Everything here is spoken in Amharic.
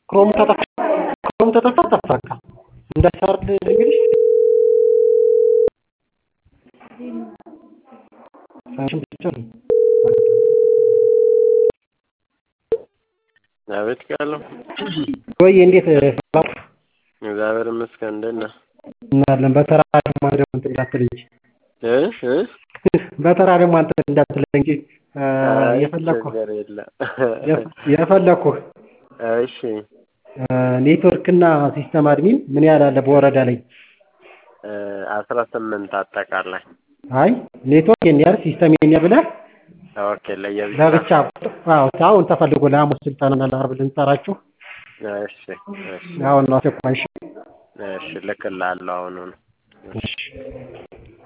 ክሮም ከጠፋ ክሮም ከጠፋ ጠፋ በቃ እንዳይሰራልህ እንግዲህ ሳይሽን ብቻ ነው አቤት ቃለው ወይ እንዴት ሰላም እግዚአብሔር ይመስገን እንዴት ነህ? እናለን በተራ ደግሞ አንተ ደግሞ እንትን እንዳትል እንጂ እ እ በተራ ደግሞ አንተ እንዳትለኝ እንጂ የፈለኩህ ችግር የለም የፈለኩህ እሺ ኔትወርክ እና ሲስተም አድሚን ምን ያህል አለ በወረዳ ላይ? አስራ ስምንት አጠቃላይ አይ ኔትወርክ ይሄን ያህል ሲስተም ይሄን ያህል ብለህ ኦኬ ለየብቻ ለብቻ አዎ አሁን ተፈልጎ ለሐሙስ ስልጠና ለዓርብ ልንጠራችሁ እሺ እሺ አሁን ነው አስቸኳይ እሺ እሺ ልክልሃለሁ አሁኑኑ እሺ